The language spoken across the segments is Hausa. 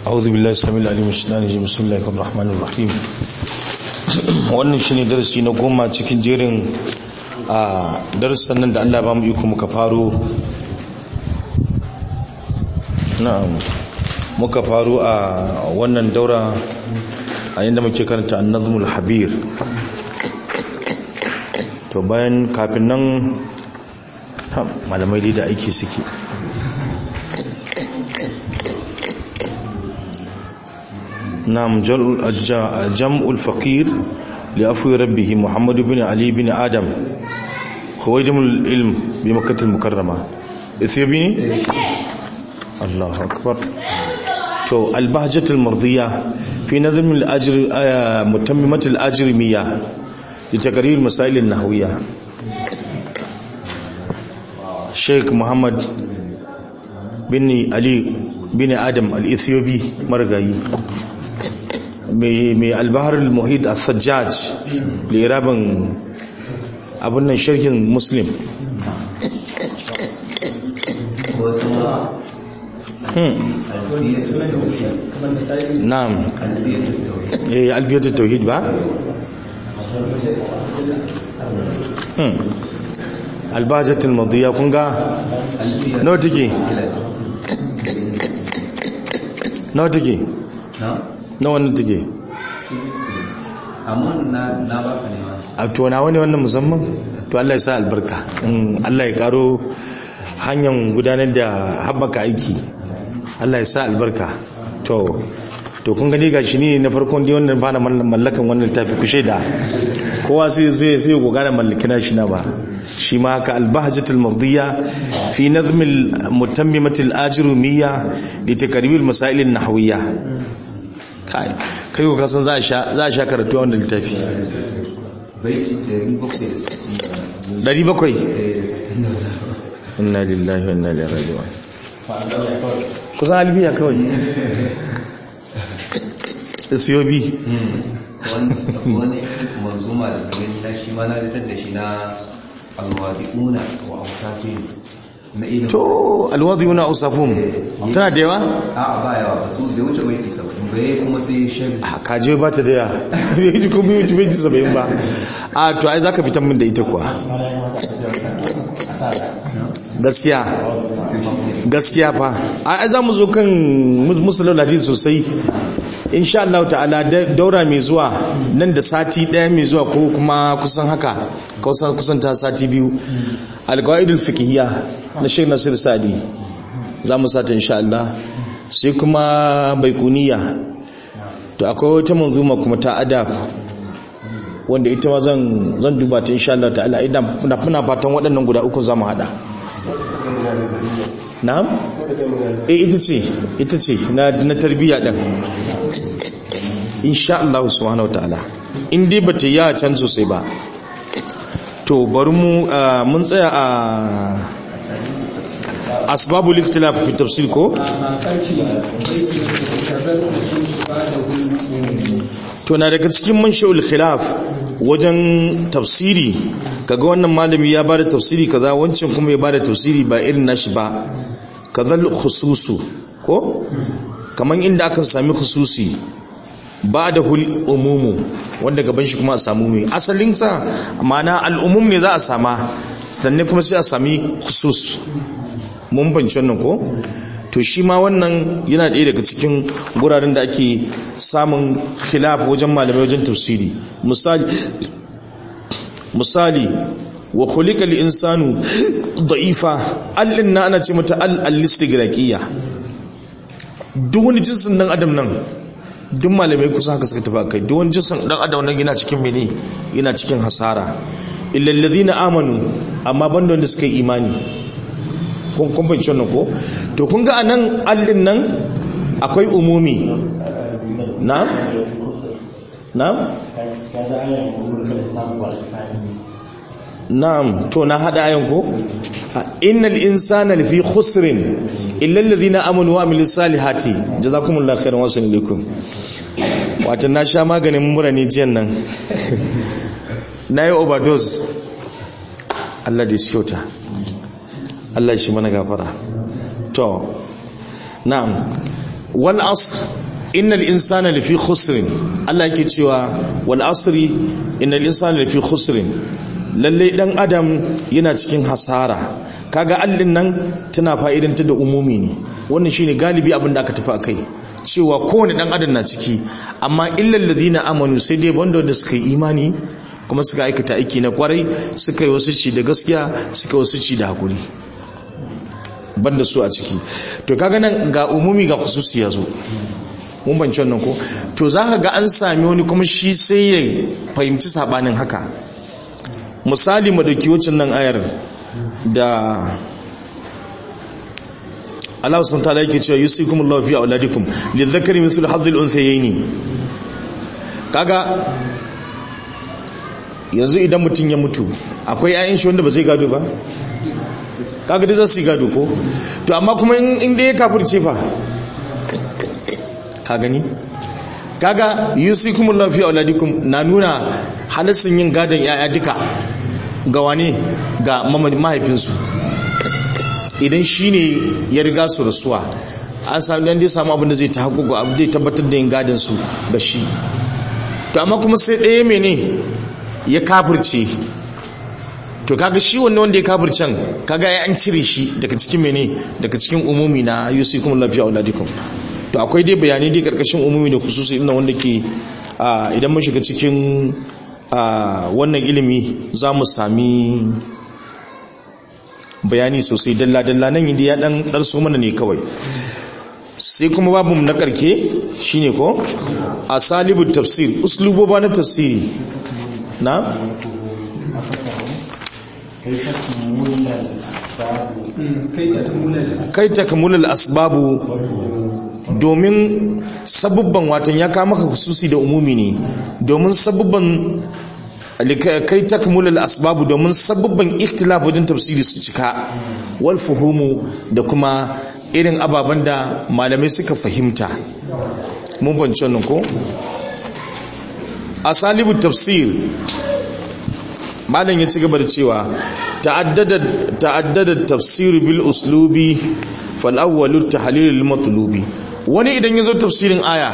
أعوذ بالله السميع العليم من الشيطان الرجيم بسم الله الرحمن الرحيم wannan shine darasi na goma cikin jerin a darasan nan da Allah ba mu iko muka faro na'am muka faro a wannan daura a yanda muke karanta an-nazmul habir to bayan kafin nan malamai da aiki suke نعم جمع الفقير لأفو ربه محمد بن علي بن آدم خويدم العلم بمكة المكرمة إثيوبيني الله أكبر تو البهجة المرضية في نظم الأجر متممة الأجرمية لتقرير المسائل النحوية شيخ محمد بن علي بن آدم الإثيوبي مرغاي mai albahar al-muhid al-sajjaj lirabin abin nan shirkin muslim na'am eh albiyatu tauhid ba albajatul madiya kun ga nawa take nawa take na wannan take amma na na baka ne ma a to na wani wannan musamman to Allah ya sa albarka Allah ya karo hanyar gudanar da haɓaka aiki Allah ya sa albarka to to kun gani gashi ne na farkon dai wannan bana mallakan wannan tafi ku shaida kowa sai sai sai goga da mallakina shi na ba shi ma haka albahjatul mafdiya fi nazm al mutammimat al ajrumiyya li takrib al masail an nahwiyya kai kai ko kasan za a sha za a sha karatu a wannan littafi baiti 760 700 inna lillahi wa inna ilaihi raji'un kusan albiya kawai Ethiopia wani manzuma da gani na shi ma na fitar da shi na alwadi'una wa ausafin na ilimin to alwadiyuna usafum tana da yawa a ba yawa ba su da wuce baiti 70 bai kuma sai shari a kaje ba ta da yawa bai ji kuma yi bai ji saba'in ba a to ai zaka fitan min da ita kuwa gaskiya gaskiya fa ai za mu zo kan musulun hadisi sosai insha Allah ta'ala daura mai zuwa nan da sati daya mai zuwa ko kuma kusan haka kusan kusan ta sati biyu alqaidul fiqhiyya na Sheikh Nasir Sadi za mu sata insha Allah sai kuma baikuniya to akwai wata manzuma kuma ta adab wanda ita ma zan zan duba ta insha Allah ta'ala idan muna fatan waɗannan guda uku za mu hada na'am eh ita ce ita ce na na tarbiyya din insha Allah subhanahu wataala in dai bata yi a can sosai ba to bari mu mun tsaya a asbabul ikhtilaf fi tafsir ko to na daga cikin manshaul khilaf wajen tafsiri kaga wannan malami ya bada tafsiri kaza wancan kuma ya bada tafsiri ba irin nashi ba kazal khususu ko kaman inda aka sami khususi ba da hul umumu wanda gaban shi kuma a samu mai asalin sa ma'ana al'umum ne za a sama sannan kuma sai a sami khusus mun banci wannan ko to shi ma wannan yana ɗaya daga cikin guraren da ake samun khilaf wajen malamai wajen tafsiri misali misali wa khuliqa al-insanu da'ifa allin na ana ce mata al-istigraqiyya duk wani jinsin dan adam nan duk malamai kusa haka suka tafi kai duk wani jinsin dan adam nan yana cikin mene yana cikin hasara illa alladhina amanu amma banda wanda suka yi imani kun kun fahimci wannan ko to kun ga anan allin nan akwai umumi na na na'am to na hada ayan ko innal insana lafi khusrin illa alladhina amanu wa amilus salihati jazakumullahu khairan wa sallallahu wato na sha maganin mura ne jiyan nan nayi overdose Allah da shi kyauta Allah shi mana gafara to na'am wal asr innal insana lafi khusrin Allah yake cewa wal asri innal insana lafi khusrin lalle dan adam yana cikin hasara kaga allin nan tana fa'idanta da umumi ne wannan shine galibi abin da aka tafi akai cewa kowane dan adam na ciki amma illal ladina amanu sai dai wanda wanda suka yi imani kuma suka aikata aiki na kwarai suka yi wasu ci da gaskiya suka wasu ci da hakuri banda su a ciki to kaga nan ga umumi ga khususi ya zo mun banci wannan ko to zaka ga an sami wani kuma shi sai ya fahimci sabanin haka misali mu dauki wacin nan ayar da Allah sun ta yake cewa yusikumullahu fi auladikum lidhakari mithlu hadhil unsayni kaga yanzu idan mutum ya mutu akwai ayin shi wanda ba zai gado ba kaga dai za su yi gado ko to amma kuma in dai ya kafirce fa ka gani kaga yusikumullahu fi auladikum na nuna halissin yin gadon yaya duka ga wane ga mahaifinsu idan shi ne ya riga su rasuwa an sami dan dai samu abin da zai ta haƙuƙu abu zai tabbatar da yin gadon su ga shi to amma kuma sai ɗaya mene ya kafirce to kaga shi wannan wanda ya kafircen kaga ya an cire shi daga cikin mene daga cikin umumi na yusikum lafiya auladikum to akwai dai bayanai dai karkashin umumi da khususi ina wanda ke idan mun shiga cikin wannan ilimi za mu sami bayani sosai dalla-dalla nan yi ya dan ɗarsu mana ne kawai sai kuma babu na karke shine ko a salibin tafsir usluboba na tafsiri na kai takamulal asbabu domin sabubban watan ya kama ka hususi da umumi ne domin sabubban kai takmulul asbabu domin sabubban ikhtilaf wajen tafsiri su cika wal fuhumu da kuma irin ababen da malamai suka fahimta mun banci wannan ko asalibu tafsir malam ya ci gaba da cewa ta'addada ta'addada tafsir bil uslubi fal awwalu tahlil al matlubi wani idan yazo tafsirin aya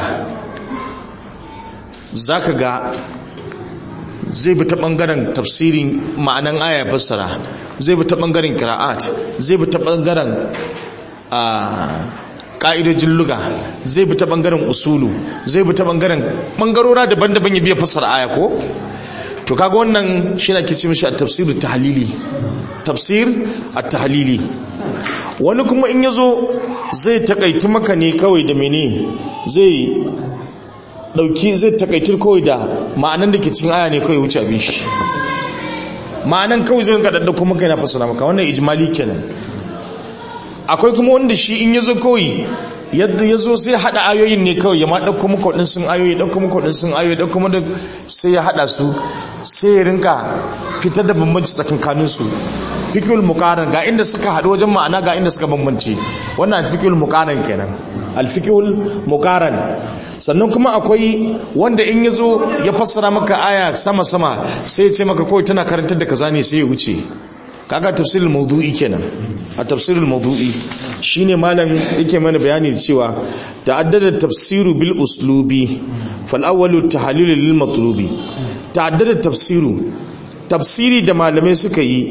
zaka ga zai bi ta bangaren tafsirin ma'anan aya fassara zai bi ta bangaren qira'at zai bi ta bangaren a ka'idojin luga zai bi ta bangaren usulu zai bi ta bangaren bangarora daban-daban ya biya fassara aya ko to kaga wannan shi na kici mishi a tafsir tahlili tafsir at-tahlili wani kuma in yazo zai takaitu maka ne kawai da mene zai dauki zai takaitar kawai da ma'anan da ke cikin aya ne kawai wuce abin shi ma'anan kawai zai ka dadda kuma kai na fasara maka wannan ijmali kenan akwai kuma wanda shi in yazo kawai yadda yazo sai hada ayoyin ne kawai ya ma dauko muku din sun ayoyi dauko muku din sun ayoyi dauko muku sai ya hada su sai ya rinka fitar da bambanci tsakankanin su fikul muqaran ga inda suka hadu wajen ma'ana ga inda suka bambance wannan fikul muqaran kenan alfikul muqaran sannan kuma akwai wanda in yazo ya fassara maka aya sama sama sai ya ce maka kawai tana karantar da kaza ne sai ya wuce kaga tafsirul mawdu'i kenan a tafsirul mawdu'i shine malam yake mana bayani cewa ta'addada tafsiru bil uslubi fal awwalu tahlil lil matlubi ta'addada tafsiru tafsiri da malamai suka yi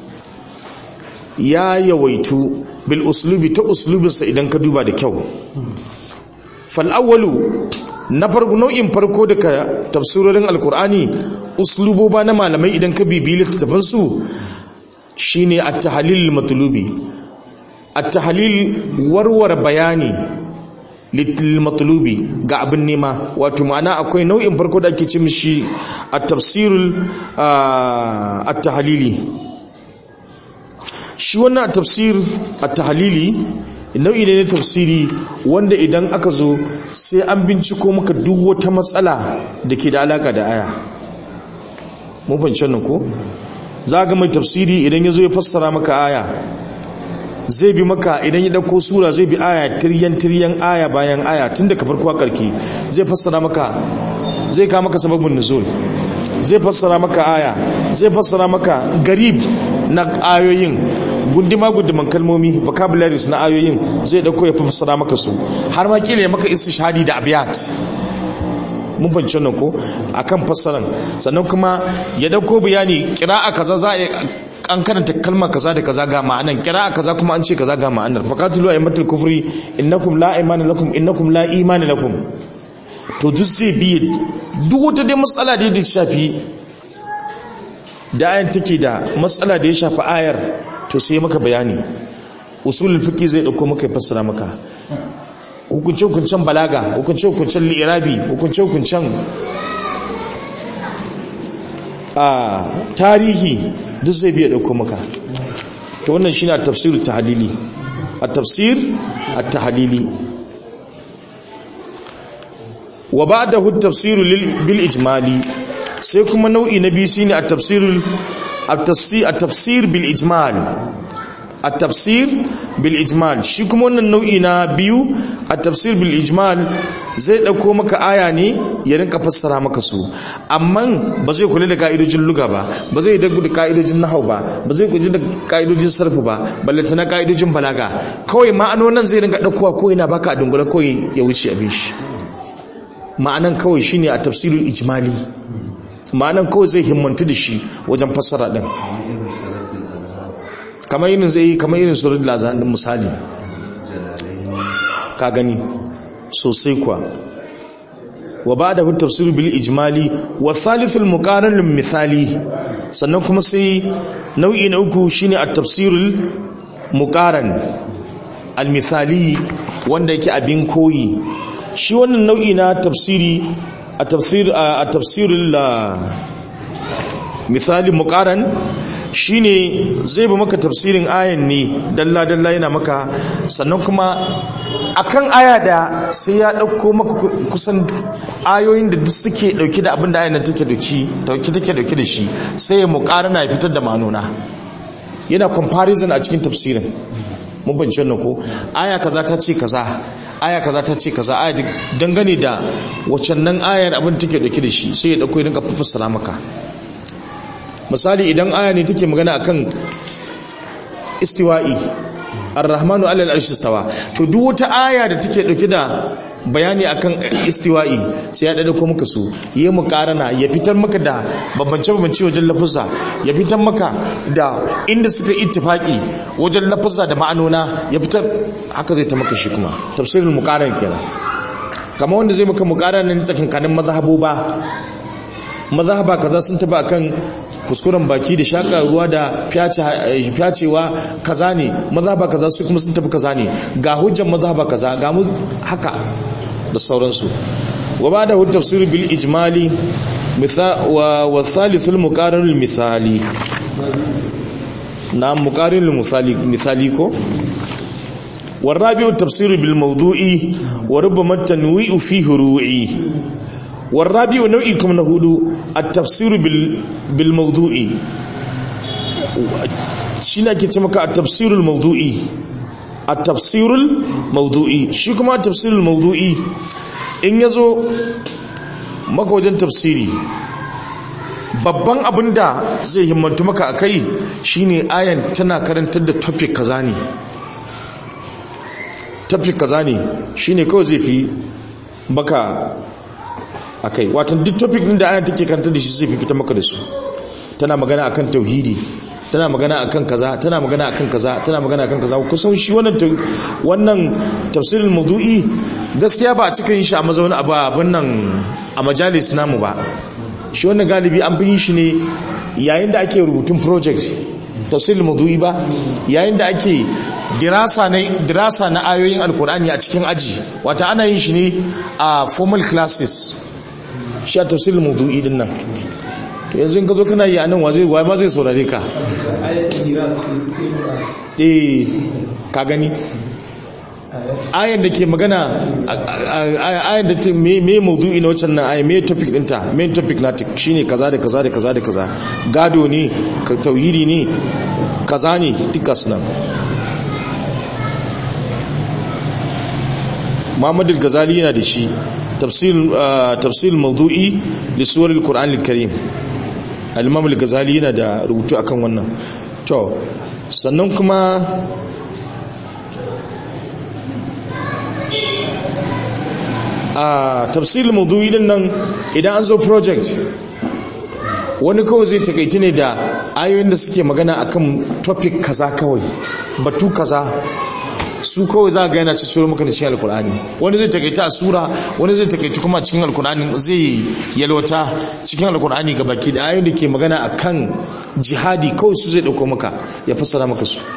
ya yawaitu bil uslubi ta uslubinsa idan ka duba da kyau fal awwalu na farko nau'in farko daga tafsirorin alkur'ani usluboba na malamai idan ka bibi littattafan su shine at-tahlil matlubi at-tahlil warware bayani lil matlubi ga abin nema wato ma'ana akwai nau'in farko da ake ce mishi at-tafsirul at-tahlili shi wannan tafsir at-tahlili nau'i ne na tafsiri wanda idan aka zo sai an binciko maka duk wata matsala da ke da alaka da aya mun fahimci wannan ko za ga mai tafsiri idan ya zo ya fassara maka aya zai bi maka idan ya dauko sura zai bi aya tiryan tiryan aya bayan aya tun daga farko karki zai fassara maka zai kawo maka sababin nuzul zai fassara maka aya zai fassara maka garib na ayoyin gunduma gunduman kalmomi vocabularies na ayoyin zai dauko ya fassara maka su har ma kila ya maka istishhadi da abiyat mun fahimci wannan ko akan fassaran sannan kuma ya dauko bayani qira'a kaza za a an karanta kalma kaza da kaza ga ma'anan qira'a kaza kuma an ce kaza ga ma'anar faqatulu aymatul kufri innakum la imana lakum innakum la imana lakum to duk zai bi duk wata dai matsala da ya shafi da ayan take da matsala da ya shafi ayar to sai maka bayani usulul fiqi zai dauko maka ya fassara maka hukunce-hukuncen balaga hukunce-hukuncen li'irabi hukunce-hukuncen a tarihi duk zai biya dauko maka to wannan shine a tafsir tahlili a tafsir at-tahlili wa ba'dahu at-tafsir bil ijmali sai kuma nau'i na biyu shine at-tafsir at-tafsir bil ijmal at-tafsir bil ijmal shi kuma wannan nau'i na biyu at-tafsir bil ijmal zai dauko maka aya ne ya rinka fassara maka su amma ba zai kula da ka'idojin luga ba ba zai da ka'idojin nahau ba ba zai kula da ka'idojin sarfu ba ballanta na ka'idojin balaga kawai ma'anonin zai rinka daukowa ko yana baka a dungula kawai ya wuce abin shi ma'anan kawai shine a tafsirul ijmali ma'anan kawai zai himmantu da shi wajen fassara din kamar irin zai kamar irin surat lazan din misali ka gani sosai kuwa wa ba'da hu tafsir bil ijmali wa thalithul muqaran lil misali sannan kuma sai nau'i na uku shine at-tafsirul muqaran al misali wanda yake abin koyi shi wannan nau'i na tafsiri a tafsir a tafsirul misali muqaran shine zai ba maka tafsirin ayan ne dalla dalla yana maka sannan kuma akan aya da sai ya dauko maka kusan ayoyin da duk suke dauke da abin da ayan take dauki dauke take dauke da shi sai ya muqarana ya fitar da manona yana comparison a cikin tafsirin mun bance wannan ko aya kaza ta ce kaza aya kaza ta ce kaza aya dangane da waccan nan ayar abin take dauke da shi sai ya dauko ya dinka fassara maka misali idan aya ne take magana akan istiwa'i ar-rahmanu 'ala al-arshi istawa to duk wata aya da take dauke da bayani akan istiwa'i sai ya dade ko muka su yayi muqarana ya fitar maka da babance babance wajen lafuzza ya fitar maka da inda suka ittifaki wajen lafuzza da ma'anona ya fitar haka zai ta maka shi kuma tafsirul muqaran kenan kamar wanda zai maka muqarana ne tsakankanin mazhaboba mazhaba kaza sun taba akan kuskuren baki da shaka ruwa da fyacewa kaza ne mazhaba kaza su kuma sun tafi kaza ne ga hujjar mazhaba kaza ga mu haka da sauransu wa ba da tafsir bil ijmali wa wa thalithul muqarin misali na muqarin misali misali ko والرابع التفسير بالموضوع وربما التنويع فيه روعي والرابع نوعي كم نقول التفسير بال بالموضوع شنا كتمك التفسير الموضوعي التفسير الموضوعي شي كما التفسير الموضوعي in yazo maka wajen tafsiri babban abin da zai himmantu maka akai shine ayan tana karantar da topic kaza ne topic kaza ne shine kawai zai fi baka akai watan duk topic din da ayan take karanta da shi zai fita maka da su tana magana akan tauhidi tana magana akan kaza tana magana akan kaza tana magana akan kaza kusan shi wannan wannan tafsirul mawdu'i gaskiya ba a cika yin shi a mazauni abu abin nan a majalis namu ba shi wannan galibi an fi shi ne yayin da ake rubutun project tafsirul mawdu'i ba yayin da ake dirasa na dirasa na ayoyin alkur'ani a cikin aji wata ana yin shi ne a formal classes shi a tafsirin maudu'i din nan to yanzu ka zo kana yi a nan wa zai ma zai saurare ka eh ka gani ayan da ke magana ayan da ta me maudu'i na waccan nan ayan me topic dinta main topic na shine kaza da kaza da kaza da kaza gado ne tauhidi ne kaza ne duka sunan Muhammad al-Ghazali yana da shi tafsir mawdu'i li suwar al-Qur'an al-Karim al-Imam al-Ghazali yana da rubutu akan wannan to sannan kuma a tafsirin maudu'i din nan idan an zo project wani kawai zai takaiti ne da ayoyin da suke magana akan topic kaza kawai batu kaza su kawai za ga yana cikin maka da cikin alkur'ani wani zai takaita a sura wani zai takaita kuma cikin alkur'ani zai yalwata cikin alkur'ani ga baki da ayoyin da ke magana akan jihadi kawai su zai dauko maka ya fassara maka su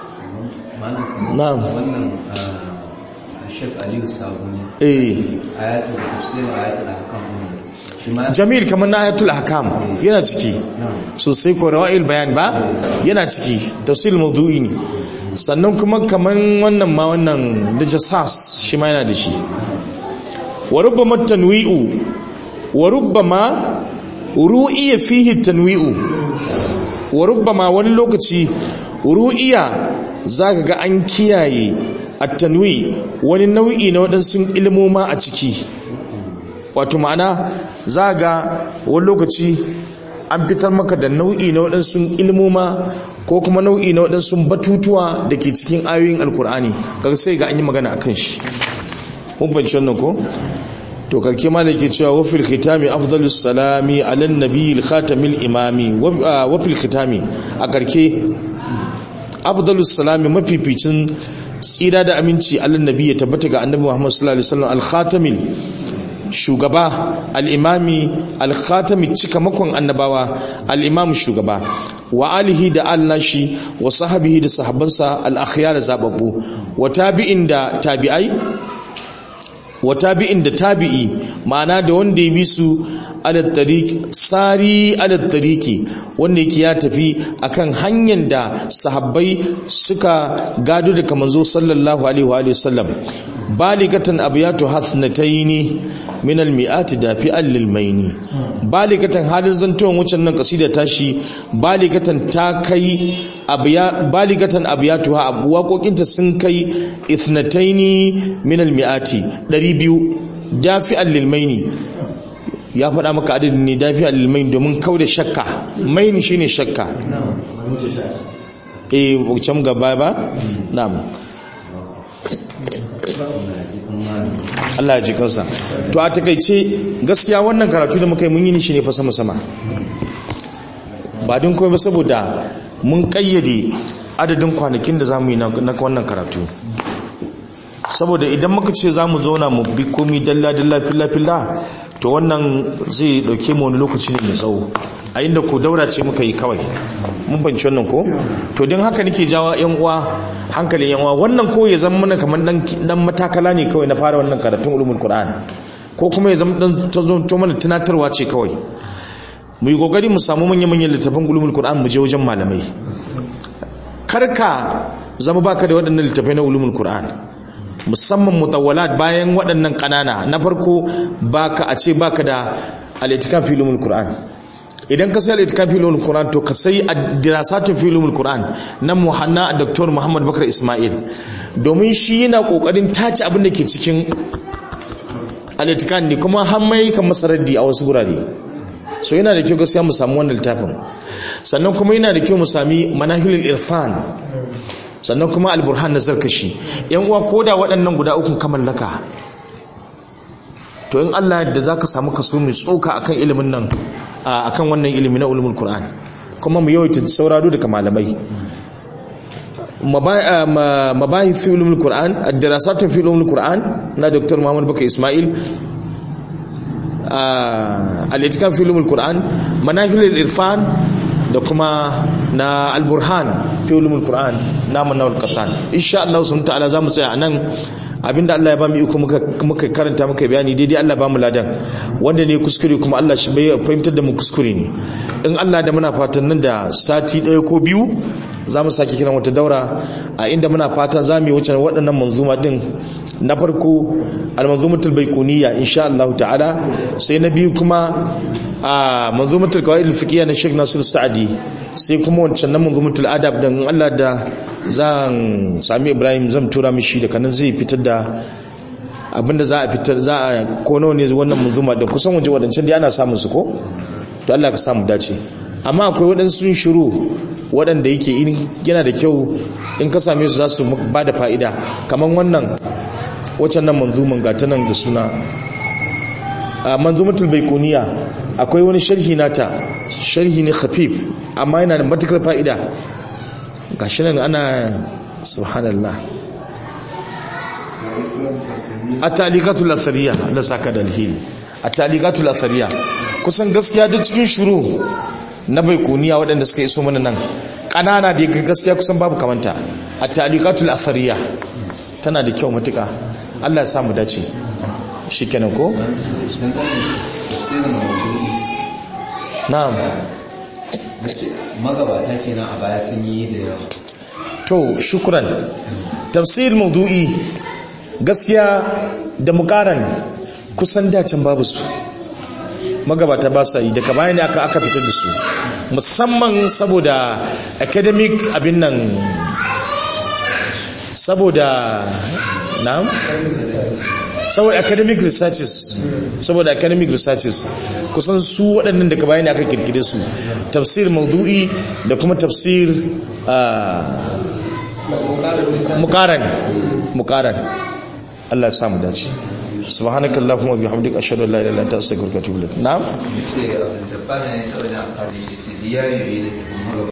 na'am wannan shek aliyu sabuni eh ayatul tafsir ayatul ahkam shi ma jamil kamar na ayatul hakam yana ciki sosai ko rawa'il bayan ba yana ciki tafsir mawdu'i ne sannan kuma kamar wannan ma wannan da jasas shi ma yana da shi wa rubbama tanwi'u wa rubbama ru'iya fihi tanwi'u wa rubbama wani lokaci ru'iya zaka ga an kiyaye at-tanwi wani nau'i na waɗansu ilmoma a ciki wato ma'ana za ga wani lokaci an fitar maka da nau'i na waɗansu ilmoma ko kuma nau'i na waɗansu batutuwa da ke cikin ayoyin alkur'ani ga sai ga an yi magana akan shi mun banci wannan ko to karke ma da ke cewa wafil khitami afdalus salami alan nabiyil khatamil imami wafil khitami a karke afdalus salami mafificin tsira da aminci alan nabi ya tabbata ga annabi muhammad sallallahu alaihi wasallam al khatamil shugaba al'imami al-khatami cika makon annabawa al'imam shugaba wa alihi da al-nashi wa sahabihi da sahabbansa al-akhiyar da zababbu wa tabi'in da tabi'ai wa tabi'in da tabi'i ma'ana da wanda ya bi su alat-tariq sari alat-tariqi wanda yake ya tafi akan hanyar da sahabbai suka gado daga manzo sallallahu alaihi wa sallam baligatan abiyatu hasnataini min almi'ati dafi'an lilmaini baligatan halin zantuwan wucin nan kasida tashi baligatan ta kai abiya baligatan abiyatu ha waƙoƙinta sun kai ithnataini min almi'ati 200 dafi'an lilmaini ya faɗa maka adadin ne dafi'an lilmaini domin kauda shakka maini shine shakka eh can gaba ba na'am Allah ya ji kansa to a takaice gaskiya wannan karatu da muka yi mun yi shi ne fa sama sama ba don kuma ba saboda mun kayyade adadin kwanakin da zamu yi na wannan karatu saboda idan muka ce zamu zauna mu bi komi dalla dalla filla filla to wannan zai dauke mu wani lokaci ne mai tsawo a inda ko daura ce muka yi kawai mun fahimci wannan ko to don haka nake jawa yan uwa hankalin yan uwa wannan ko ya zama mana kamar dan dan matakala ne kawai na fara wannan karatun ulumul qur'an ko kuma ya zama dan to mana tunatarwa ce kawai mu yi kokari mu samu manyan manyan littafan ulumul qur'an mu je wajen malamai karka zama baka da waɗannan littafai na ulumul qur'an musamman mutawwalat bayan waɗannan ƙanana na farko baka a ce baka da al-itikaf fi ulumul qur'an idan ka sai al-itikaf fi ulumul qur'an to ka sai dirasatun fi ulumul qur'an na muhanna dr muhammad bakar ismail domin shi yana kokarin tace abin da ke cikin al-itikaf ne kuma har mai kan masaraddi a wasu gurare so yana da kyau gaskiya mu samu wannan littafin sannan kuma yana da kyau mu sami manahilul irfan sannan kuma alburhan na zarkashi yan uwa koda waɗannan guda ukun kamallaka to in Allah yadda zaka samu kaso mai tsoka akan ilimin nan akan wannan ilimi na ulumul qur'an kuma mu yawaita sauraro daga malamai mabahith fi ulumul qur'an ad-dirasat fi ulumul qur'an na dr muhammad bakar ismail al-itikaf fi ulumul qur'an manahilul irfan da kuma na al-burhan fi ulumul qur'an na manawal qatan insha Allah subhanahu ta'ala zamu tsaya anan abinda Allah ya ba mu iko muka muka karanta muka bayani daidai Allah ba mu ladan wanda ne kuskure kuma Allah shi bai fahimtar da mu kuskure ne in Allah da muna fatan nan da sati ɗaya ko biyu za mu sake kiran wata daura a inda muna fatan za mu yi wuce waɗannan manzuma din na farko al-manzumatul baiquniya insha Allah ta'ala sai na biyu kuma a manzumatul qawaid al-fiqhiyya na Sheikh Nasir Sa'di sai kuma wancan na manzumatul adab din Allah da zan sami Ibrahim zan tura mishi da kanan zai fitar da abinda za a fitar za a ko nawa ne wannan manzuma da kusan waje wadancan da ana samun su ko to Allah ka samu dace amma akwai waɗansu shiru waɗanda yake in yana da kyau in ka same su za su ba da fa'ida kamar wannan waccan nan manzumin gata nan da suna a manzumatul baikuniya akwai wani sharhi nata sharhi ne khafif amma yana da matukar fa'ida gashi nan ana subhanallah a talikatul asariya da saka da alheri a talikatul asariya kusan gaskiya duk cikin shuru na baikuniya waɗanda suka iso mana nan ƙanana da gaskiya kusan babu kamanta a talikatul asariya tana da kyau matuka Allah ya samu dace shi kenan ko? na'am magabata kenan a baya sun yi da yawa to shukran tafsir maudu'i gaskiya da mukaran kusan dacin babu su magabata ba sa yi daga bayan ne aka aka fitar da su musamman saboda academic abin nan saboda na'am saboda academic researches saboda academic researches kusan su waɗannan daga bayan ne aka kirkire su tafsir maudu'i da kuma tafsir mukaran mukaran Allah ya samu dace subhanakallahumma bihamdika ashhadu an la ilaha illa anta astaghfiruka wa atubu ilaik na'am ce abin da ba na yin kawai da amfani da ce diyari bai da